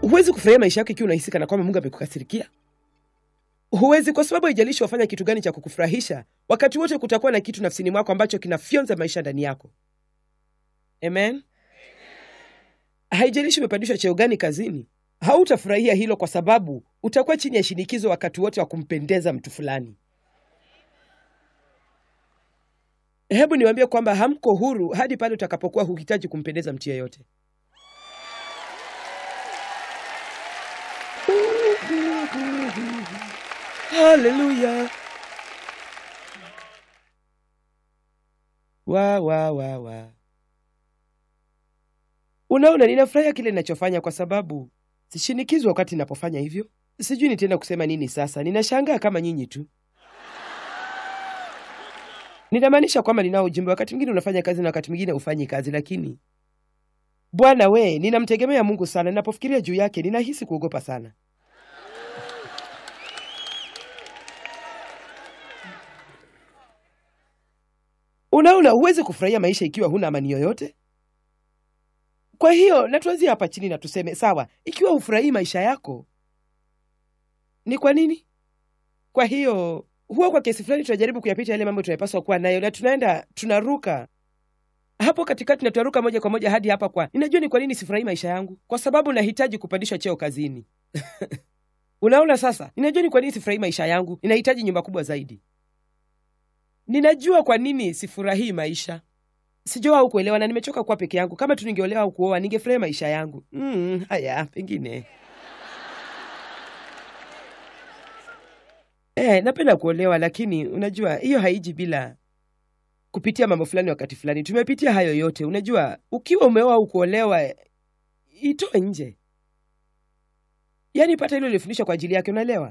huwezi kufurahia maisha yako ikiwa unahisi kana kwamba mungu amekukasirikia huwezi kwa sababu haijalishi wafanya kitu gani cha kukufurahisha wakati wote kutakuwa na kitu nafsini mwako ambacho kinafyonza maisha ndani yako amen haijalishi umepandishwa cheo gani kazini hautafurahia hilo kwa sababu utakuwa chini ya shinikizo wakati wote wa kumpendeza mtu fulani hebu niwaambie kwamba hamko huru hadi pale utakapokuwa huhitaji kumpendeza mtu yeyote haleluya wa wa wa wa unaona ninafurahia kile ninachofanya kwa sababu sishinikizwa wakati ninapofanya hivyo sijui nitaenda kusema nini sasa ninashangaa kama nyinyi tu ninamaanisha kwamba ninao ujumbe wakati mwingine unafanya kazi na wakati mwingine hufanyi kazi lakini bwana we ninamtegemea mungu sana ninapofikiria juu yake ninahisi kuogopa sana unaona huwezi kufurahia maisha ikiwa huna amani yoyote kwa hiyo natuanzia hapa chini na tuseme sawa ikiwa hufurahii maisha yako ni kwa nini kwa hiyo huwa kwa kiasi fulani tunajaribu kuyapita yale mambo tunayopaswa kuwa nayo na tunaenda tunaruka hapo katikati na tunaruka moja kwa moja hadi hapa kwa ninajua ni kwa nini sifurahii maisha yangu kwa sababu nahitaji kupandishwa cheo kazini unaona sasa ninajua ni kwa nini sifurahii maisha yangu ninahitaji nyumba kubwa zaidi ninajua kwa nini sifurahii maisha sijua au kuelewa na nimechoka kuwa peke yangu kama tu ningeolewa au kuoa ningefurahia maisha yangu mm, haya pengine Eh, napenda kuolewa lakini unajua hiyo haiji bila kupitia mambo fulani wakati fulani. Tumepitia hayo yote. Unajua, ukiwa umeoa au kuolewa, itoe nje, yaani pata hilo lilifundishwa kwa ajili yake, unaelewa?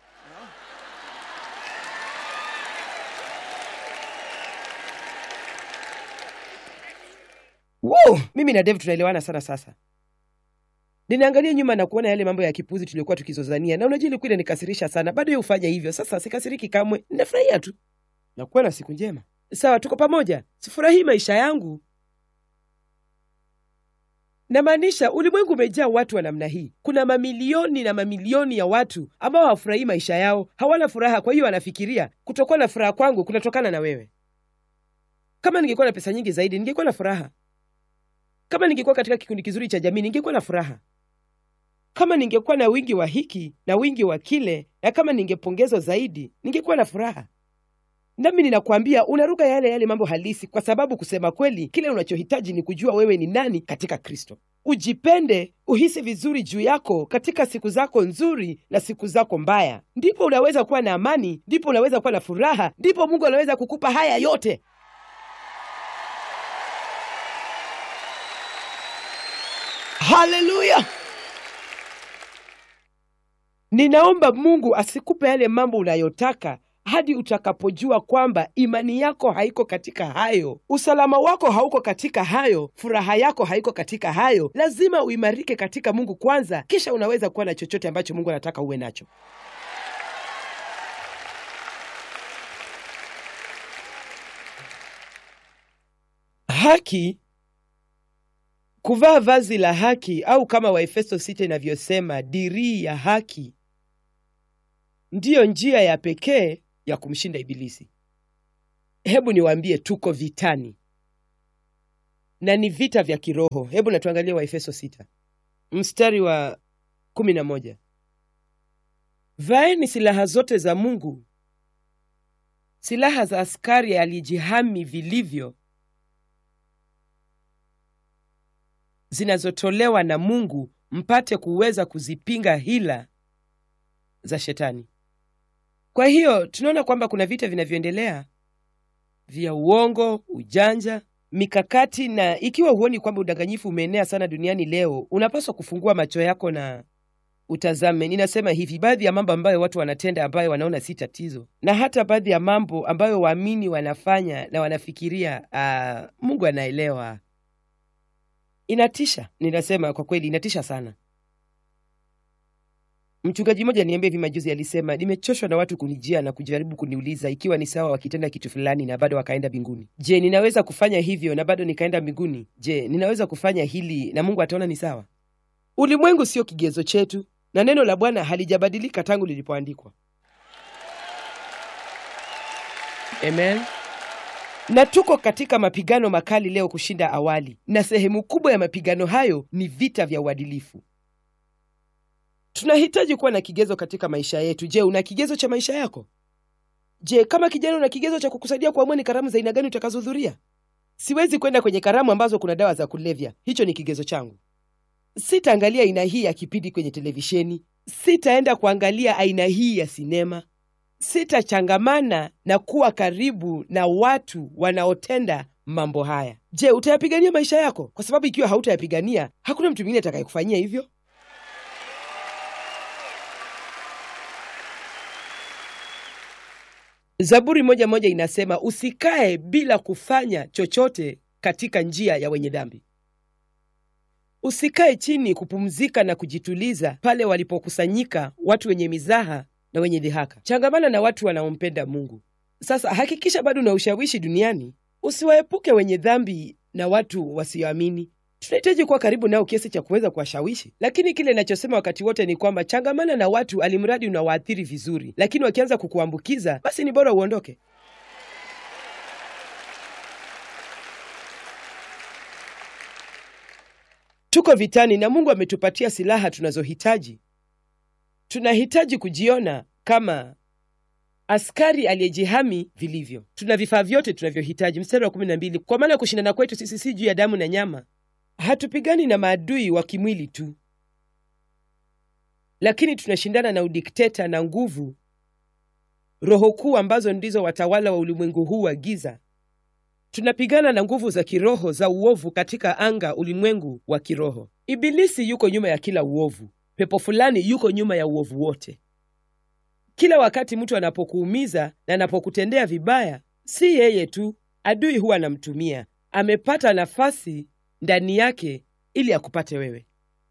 Wow, mimi na Dave tunaelewana sana sasa. Ninaangalia nyuma na kuona yale mambo ya kipuzi tuliokuwa tukizozania, na unajua ilikuwa inanikasirisha sana. Bado yeye hufanya hivyo. Sasa sikasiriki kamwe, ninafurahia tu na kuwa na siku njema. Sawa, tuko pamoja. Sifurahii maisha yangu, namaanisha ulimwengu umejaa watu wa namna hii. Kuna mamilioni na mamilioni ya watu ambao hawafurahii maisha yao, hawana furaha. Kwa hiyo wanafikiria kutokuwa na furaha kwangu kunatokana na wewe. Kama ningekuwa na pesa nyingi zaidi, ningekuwa na furaha. Kama ningekuwa katika kikundi kizuri cha jamii, ningekuwa na furaha. Kama ningekuwa na wingi wa hiki na wingi wa kile, na kama ningepongezwa zaidi, ningekuwa na furaha. Nami ninakwambia unaruka yale yale mambo halisi, kwa sababu kusema kweli, kile unachohitaji ni kujua wewe ni nani katika Kristo. Ujipende, uhisi vizuri juu yako katika siku zako nzuri na siku zako mbaya, ndipo unaweza kuwa na amani, ndipo unaweza kuwa na furaha, ndipo Mungu anaweza kukupa haya yote. Haleluya! Ninaomba Mungu asikupe yale mambo unayotaka hadi utakapojua kwamba imani yako haiko katika hayo, usalama wako hauko katika hayo, furaha yako haiko katika hayo. Lazima uimarike katika Mungu kwanza, kisha unaweza kuwa na chochote ambacho Mungu anataka uwe nacho. Haki, kuvaa vazi la haki, au kama Waefeso sita inavyosema dirii ya haki, ndiyo njia ya pekee ya kumshinda Ibilisi. Hebu niwaambie, tuko vitani na ni vita vya kiroho. Hebu natuangalia Waefeso sita mstari wa kumi na moja vaeni silaha zote za Mungu, silaha za askari aliyejihami vilivyo, zinazotolewa na Mungu, mpate kuweza kuzipinga hila za Shetani. Kwa hiyo tunaona kwamba kuna vita vinavyoendelea vya uongo, ujanja, mikakati, na ikiwa huoni kwamba udanganyifu umeenea sana duniani leo, unapaswa kufungua macho yako na utazame. Ninasema hivi, baadhi ya mambo ambayo watu wanatenda ambayo wanaona si tatizo, na hata baadhi ya mambo ambayo waamini wanafanya na wanafikiria uh, Mungu anaelewa. Inatisha, ninasema kwa kweli, inatisha sana. Mchungaji mmoja niambia hivi majuzi, alisema nimechoshwa na watu kunijia na kujaribu kuniuliza ikiwa ni sawa wakitenda kitu fulani na bado wakaenda mbinguni. Je, ninaweza kufanya hivyo na bado nikaenda mbinguni? Je, ninaweza kufanya hili na Mungu ataona ni sawa? Ulimwengu sio kigezo chetu, na neno la Bwana halijabadilika tangu lilipoandikwa. Amen. Na tuko katika mapigano makali leo kushinda awali, na sehemu kubwa ya mapigano hayo ni vita vya uadilifu. Tunahitaji kuwa na kigezo katika maisha yetu. Je, una kigezo cha maisha yako? Je, kama kijana una kigezo cha kukusaidia kuamua ni karamu za aina gani utakazohudhuria? Siwezi kwenda kwenye karamu ambazo kuna dawa za kulevya. Hicho ni kigezo changu. Sitaangalia aina hii ya kipindi kwenye televisheni. Sitaenda kuangalia aina hii ya sinema. Sitachangamana na kuwa karibu na watu wanaotenda mambo haya. Je, utayapigania maisha yako? Kwa sababu ikiwa hautayapigania, hakuna mtu mwingine atakayekufanyia hivyo. Zaburi moja moja inasema usikae bila kufanya chochote katika njia ya wenye dhambi. Usikae chini kupumzika na kujituliza pale walipokusanyika watu wenye mizaha na wenye dhihaka. Changamana na watu wanaompenda Mungu. Sasa hakikisha bado na ushawishi duniani, usiwaepuke wenye dhambi na watu wasioamini. Tunahitaji kuwa karibu nao kiasi cha kuweza kuwashawishi, lakini kile inachosema wakati wote ni kwamba changamana na watu alimradi unawaathiri vizuri, lakini wakianza kukuambukiza, basi ni bora uondoke. Tuko vitani na Mungu ametupatia silaha tunazohitaji. Tunahitaji kujiona kama askari aliyejihami vilivyo. Tuna vifaa vyote tunavyohitaji. Mstari wa kumi na mbili, kwa maana kushindana kwetu sisi si juu ya damu na nyama, hatupigani na maadui wa kimwili tu, lakini tunashindana na udikteta na nguvu, roho kuu ambazo ndizo watawala wa ulimwengu huu wa giza. Tunapigana na nguvu za kiroho za uovu katika anga, ulimwengu wa kiroho. Ibilisi yuko nyuma ya kila uovu. Pepo fulani yuko nyuma ya uovu wote. Kila wakati mtu anapokuumiza na anapokutendea vibaya, si yeye tu, adui huwa anamtumia. Amepata nafasi ndani yake ili akupate wewe.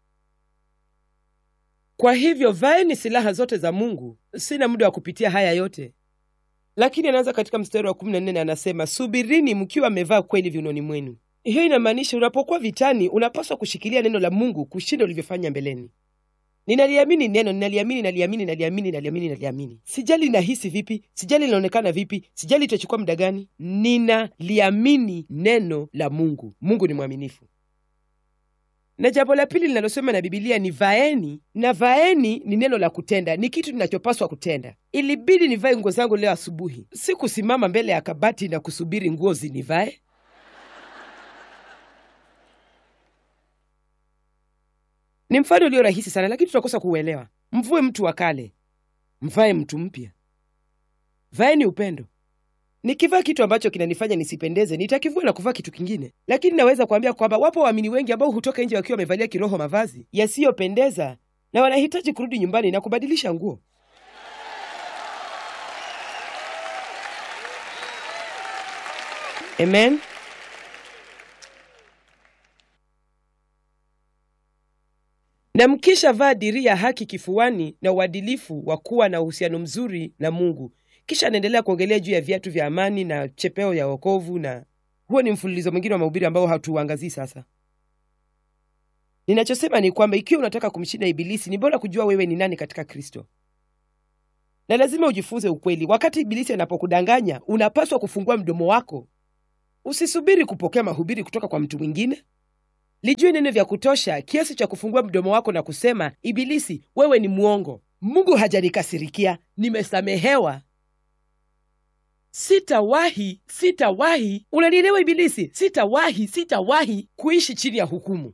Kwa hivyo vaeni silaha zote za Mungu. Sina muda wa kupitia haya yote, lakini anaanza katika mstari wa 14 na anasema, subirini mkiwa mmevaa kweli viunoni mwenu. Hiyo inamaanisha unapokuwa vitani, unapaswa kushikilia neno la Mungu kushinda ulivyofanya mbeleni. Ninaliamini neno, ninaliamini, naliamini, naliamini, naliamini, naliamini. Sijali nahisi vipi, sijali linaonekana vipi, sijali itachukua muda gani. Ninaliamini neno la Mungu. Mungu ni mwaminifu. Na jambo la pili linalosema na Bibilia ni vaeni, na vaeni ni neno la kutenda, ni kitu ninachopaswa kutenda. Ilibidi nivae nguo zangu leo asubuhi, si kusimama mbele ya kabati na kusubiri nguo zinivae. Ni mfano ulio rahisi sana, lakini tunakosa kuuelewa. Mvue mtu wa kale, mvae mtu mpya. Vaeni upendo. Nikivaa kitu ambacho kinanifanya nisipendeze, nitakivua na kuvaa kitu kingine. Lakini naweza kuambia kwamba wapo waamini wengi ambao hutoka nje wakiwa wamevalia kiroho mavazi yasiyopendeza na wanahitaji kurudi nyumbani na kubadilisha nguo. Amen. na mkisha vaa dirii ya haki kifuani na uadilifu wa kuwa na uhusiano mzuri na Mungu. Kisha anaendelea kuongelea juu ya viatu vya amani na chepeo ya wokovu, na huo ni mfululizo mwingine wa mahubiri ambao hatuuangazii sasa. Ninachosema ni kwamba ikiwa unataka kumshinda Ibilisi, ni bora kujua wewe ni nani katika Kristo, na lazima ujifunze ukweli. Wakati Ibilisi anapokudanganya, unapaswa kufungua mdomo wako. Usisubiri kupokea mahubiri kutoka kwa mtu mwingine. Lijue neno vya kutosha kiasi cha kufungua mdomo wako na kusema, Ibilisi, wewe ni mwongo. Mungu hajanikasirikia, nimesamehewa. Sitawahi, sitawahi, unanielewa Ibilisi? Sitawahi, sitawahi kuishi chini ya hukumu.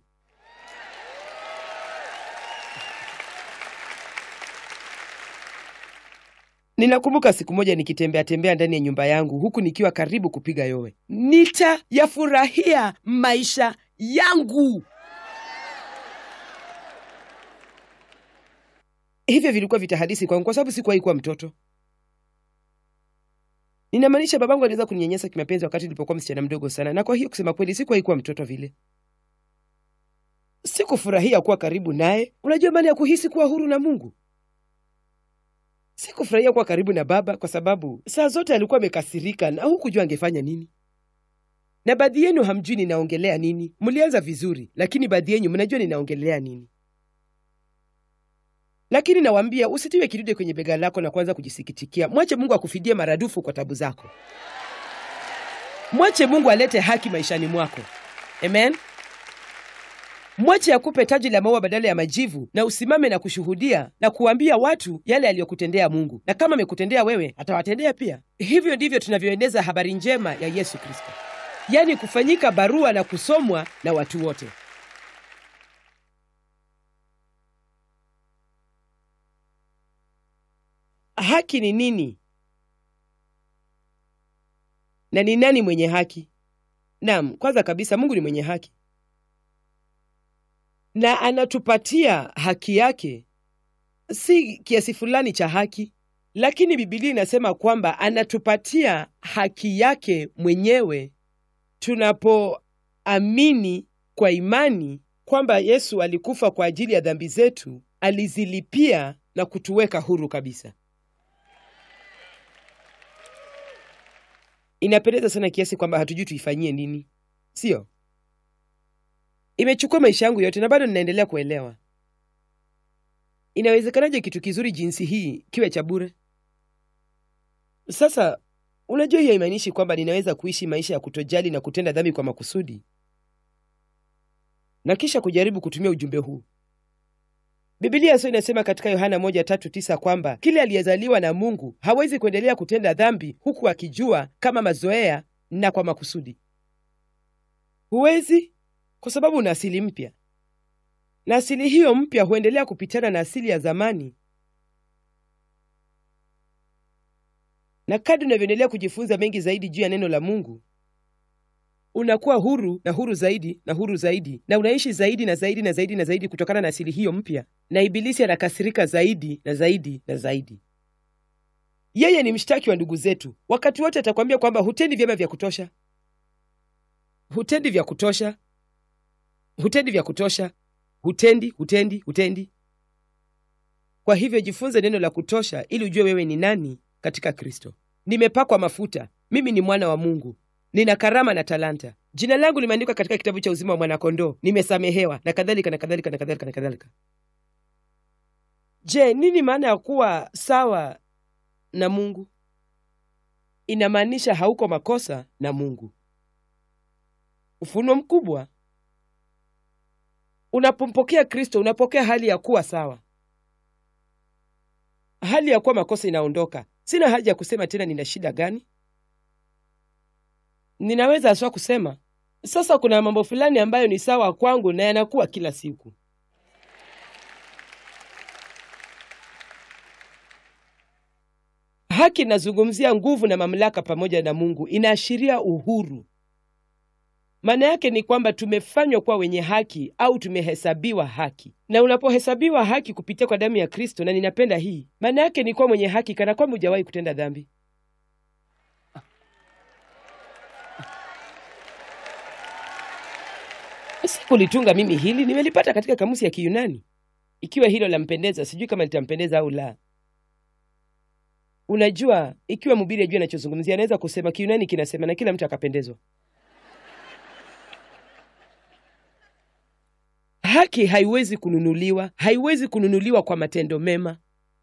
Ninakumbuka siku moja nikitembea tembea ndani ya nyumba yangu huku nikiwa karibu kupiga yowe. Nitayafurahia maisha yangu. Hivyo vilikuwa vitahadisi kwangu kwa sababu sikuwahi kuwa mtoto. Ninamaanisha babangu aliweza kuninyanyasa kimapenzi wakati nilipokuwa msichana mdogo sana, na kwa hiyo kusema kweli sikuwahi kuwa mtoto vile. Sikufurahia kuwa karibu naye. Unajua maana ya kuhisi kuwa huru na Mungu? Sikufurahia kuwa karibu na baba kwa sababu saa zote alikuwa amekasirika na hukujua angefanya nini. Na baadhi yenu hamjui ninaongelea nini. Mlianza vizuri, lakini baadhi yenu mnajua ninaongelea nini. lakini nawaambia usitiwe kidude kwenye bega lako na kuanza kujisikitikia. Mwache Mungu akufidie maradufu kwa tabu zako. Mwache Mungu alete haki maishani mwako. Amen. Mwache akupe taji la maua badala ya majivu, na usimame na kushuhudia na kuambia watu yale aliyokutendea Mungu, na kama amekutendea wewe, atawatendea pia. Hivyo ndivyo tunavyoeneza habari njema ya Yesu Kristo, yaani kufanyika barua na kusomwa na watu wote. Haki ni nini na ni nani mwenye haki? Naam, kwanza kabisa Mungu ni mwenye haki na anatupatia haki yake, si kiasi fulani cha haki, lakini Biblia inasema kwamba anatupatia haki yake mwenyewe tunapoamini kwa imani kwamba Yesu alikufa kwa ajili ya dhambi zetu, alizilipia na kutuweka huru kabisa. Inapendeza sana kiasi kwamba hatujui tuifanyie nini, sio? Imechukua maisha yangu yote na bado ninaendelea kuelewa. Inawezekanaje kitu kizuri jinsi hii kiwe cha bure? Sasa unajua, hiyo haimaanishi kwamba ninaweza kuishi maisha ya kutojali na kutenda dhambi kwa makusudi na kisha kujaribu kutumia ujumbe huu. Biblia sio inasema katika Yohana moja tatu tisa kwamba kile aliyezaliwa na Mungu hawezi kuendelea kutenda dhambi huku akijua kama mazoea na kwa makusudi. Huwezi kwa sababu una asili mpya, na asili hiyo mpya huendelea kupitana na asili ya zamani. Na kadri unavyoendelea kujifunza mengi zaidi juu ya neno la Mungu, unakuwa huru na huru zaidi na huru zaidi, na unaishi zaidi na zaidi na zaidi na zaidi kutokana na asili hiyo mpya, na Ibilisi anakasirika zaidi na zaidi na zaidi. Yeye ni mshtaki wa ndugu zetu, wakati wote atakwambia kwamba hutendi vyema vya kutosha, hutendi vya kutosha hutendi vya kutosha, hutendi, hutendi, hutendi. Kwa hivyo jifunze neno la kutosha ili ujue wewe ni nani katika Kristo. Nimepakwa mafuta, mimi ni mwana wa Mungu, nina karama na talanta, jina langu limeandikwa katika kitabu cha uzima wa mwanakondoo, nimesamehewa na kadhalika na kadhalika na kadhalika na kadhalika. Je, nini maana ya kuwa sawa na Mungu? Inamaanisha hauko makosa na Mungu. Ufunuo mkubwa Unapompokea Kristo unapokea hali ya kuwa sawa, hali ya kuwa makosa inaondoka. Sina haja ya kusema tena nina shida gani. Ninaweza haswa kusema sasa, kuna mambo fulani ambayo ni sawa kwangu na yanakuwa kila siku. Haki inazungumzia nguvu na mamlaka pamoja na Mungu, inaashiria uhuru. Maana yake ni kwamba tumefanywa kuwa wenye haki au tumehesabiwa haki, na unapohesabiwa haki kupitia kwa damu ya Kristo, na ninapenda hii, maana yake ni kuwa mwenye haki kana kwamba hujawahi kutenda dhambi. Sikulitunga mimi hili, nimelipata katika kamusi ya Kiyunani. Ikiwa hilo lampendeza, sijui kama litampendeza au la. Unajua, ikiwa mhubiri ajua anachozungumzia, anaweza kusema Kiyunani kinasema na kila mtu akapendezwa. Haki haiwezi kununuliwa, haiwezi kununuliwa kwa matendo mema.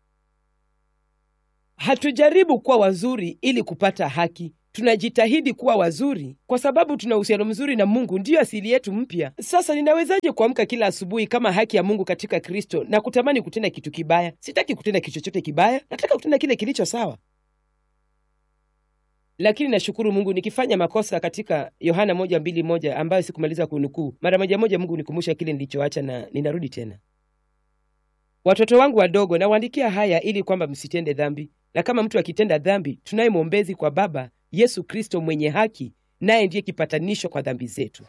Hatujaribu kuwa wazuri ili kupata haki, tunajitahidi kuwa wazuri kwa sababu tuna uhusiano mzuri na Mungu, ndiyo asili yetu mpya. Sasa ninawezaje kuamka kila asubuhi kama haki ya Mungu katika Kristo na kutamani kutenda kitu kibaya? Sitaki kutenda kitu chochote kibaya, nataka kutenda kile kilicho sawa. Lakini nashukuru Mungu nikifanya makosa katika Yohana moja mbili moja ambayo sikumaliza kunukuu, mara moja moja Mungu nikumbusha kile nilichoacha na ninarudi tena. Watoto wangu wadogo, nawaandikia haya ili kwamba msitende dhambi, na kama mtu akitenda dhambi, tunaye mwombezi kwa Baba, Yesu Kristo mwenye haki, naye ndiye kipatanisho kwa dhambi zetu.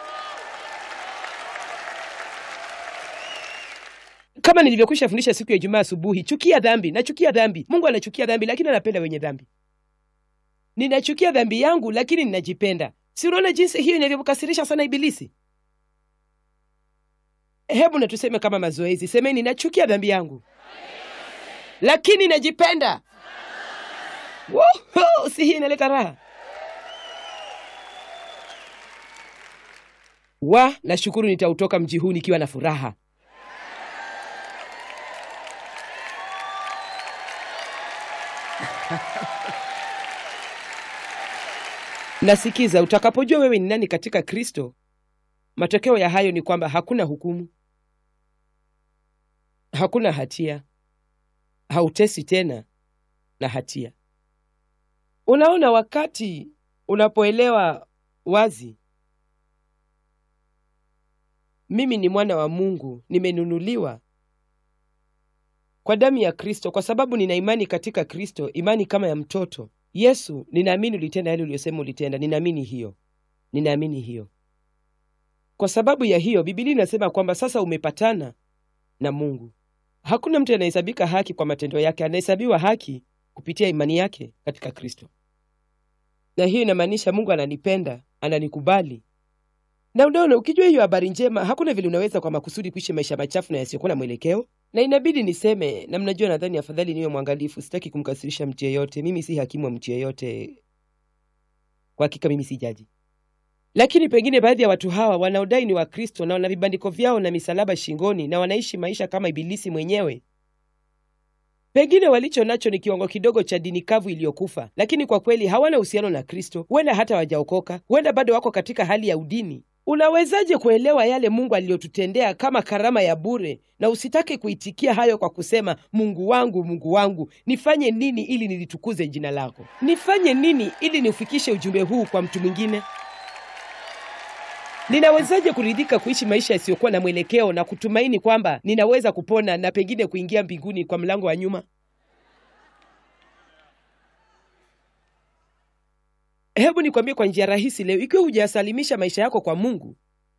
Kama nilivyokwisha fundisha siku ya Ijumaa asubuhi, chukia dhambi. Nachukia dhambi. Mungu anachukia dhambi, lakini anapenda wenye dhambi. Ninachukia dhambi yangu, lakini ninajipenda. Si unaona jinsi hiyo inavyomkasirisha sana Ibilisi? Hebu na tuseme kama mazoezi, semeni, nachukia dhambi yangu lakini najipenda. Wow, si hii inaleta raha? Wa, nashukuru nitautoka mji huu nikiwa na furaha. nasikiza utakapojua wewe ni nani katika kristo matokeo ya hayo ni kwamba hakuna hukumu hakuna hatia hautesi tena na hatia unaona wakati unapoelewa wazi mimi ni mwana wa mungu nimenunuliwa kwa damu ya kristo kwa sababu nina imani katika kristo imani kama ya mtoto yesu ninaamini ulitenda yale uliyosema ulitenda ninaamini hiyo ninaamini hiyo kwa sababu ya hiyo bibilia inasema kwamba sasa umepatana na mungu hakuna mtu anahesabika haki kwa matendo yake anahesabiwa haki kupitia imani yake katika kristo na hiyo inamaanisha mungu ananipenda ananikubali na unaona ukijua hiyo habari njema hakuna vile unaweza kwa makusudi kuishi maisha machafu na yasiyokuwa na mwelekeo na inabidi niseme na mnajua nadhani afadhali niwe mwangalifu sitaki kumkasirisha mtu yeyote mimi si hakimu wa mtu yeyote kwa hakika mimi si jaji lakini pengine baadhi ya watu hawa wanaodai ni wakristo na wana vibandiko vyao na misalaba shingoni na wanaishi maisha kama ibilisi mwenyewe pengine walicho nacho ni kiwango kidogo cha dini kavu iliyokufa lakini kwa kweli hawana uhusiano na kristo huenda hata wajaokoka huenda bado wako katika hali ya udini unawezaje kuelewa yale mungu aliyotutendea kama karama ya bure na usitake kuitikia hayo kwa kusema mungu wangu mungu wangu nifanye nini ili nilitukuze jina lako nifanye nini ili niufikishe ujumbe huu kwa mtu mwingine ninawezaje kuridhika kuishi maisha yasiyokuwa na mwelekeo na kutumaini kwamba ninaweza kupona na pengine kuingia mbinguni kwa mlango wa nyuma hebu nikwambie kwa njia rahisi leo ikiwa hujayasalimisha maisha yako kwa mungu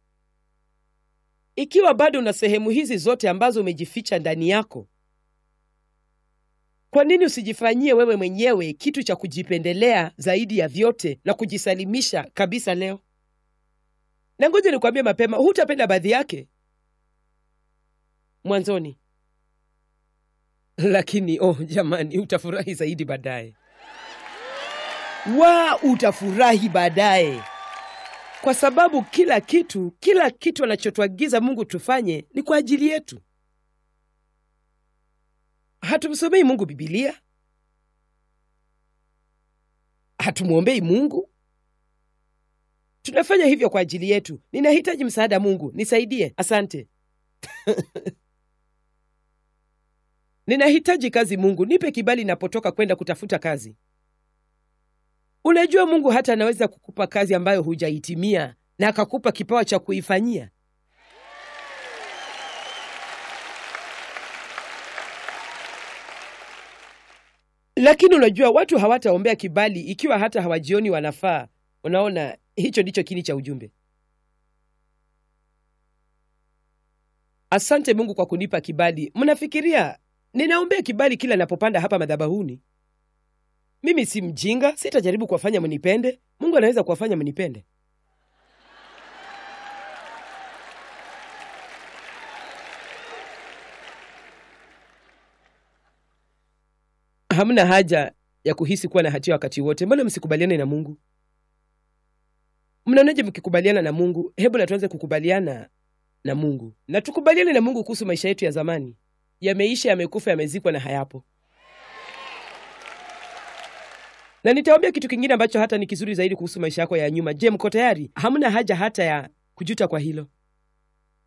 ikiwa bado una sehemu hizi zote ambazo umejificha ndani yako kwa nini usijifanyie wewe mwenyewe kitu cha kujipendelea zaidi ya vyote na kujisalimisha kabisa leo na ngoja nikwambie mapema hutapenda baadhi yake mwanzoni lakini oh jamani utafurahi zaidi baadaye wa utafurahi baadaye kwa sababu kila kitu kila kitu anachotuagiza mungu tufanye ni kwa ajili yetu hatumsomei mungu bibilia hatumwombei mungu tunafanya hivyo kwa ajili yetu ninahitaji msaada mungu nisaidie asante ninahitaji kazi mungu nipe kibali napotoka kwenda kutafuta kazi unajua mungu hata anaweza kukupa kazi ambayo hujaitimia na akakupa kipawa cha kuifanyia lakini unajua watu hawataombea kibali ikiwa hata hawajioni wanafaa unaona hicho ndicho kini cha ujumbe asante mungu kwa kunipa kibali mnafikiria ninaombea kibali kila napopanda hapa madhabahuni mimi si mjinga sitajaribu kuwafanya mnipende mungu anaweza kuwafanya mnipende hamna haja ya kuhisi kuwa na hatia wakati wote mbona msikubaliane na mungu mnaonaje mkikubaliana na mungu hebu na tuanze kukubaliana na mungu na tukubaliane na mungu kuhusu maisha yetu ya zamani yameisha yamekufa yamezikwa na hayapo na nitawambia kitu kingine ambacho hata ni kizuri zaidi kuhusu maisha yako ya nyuma je mko tayari hamna haja hata ya kujuta kwa hilo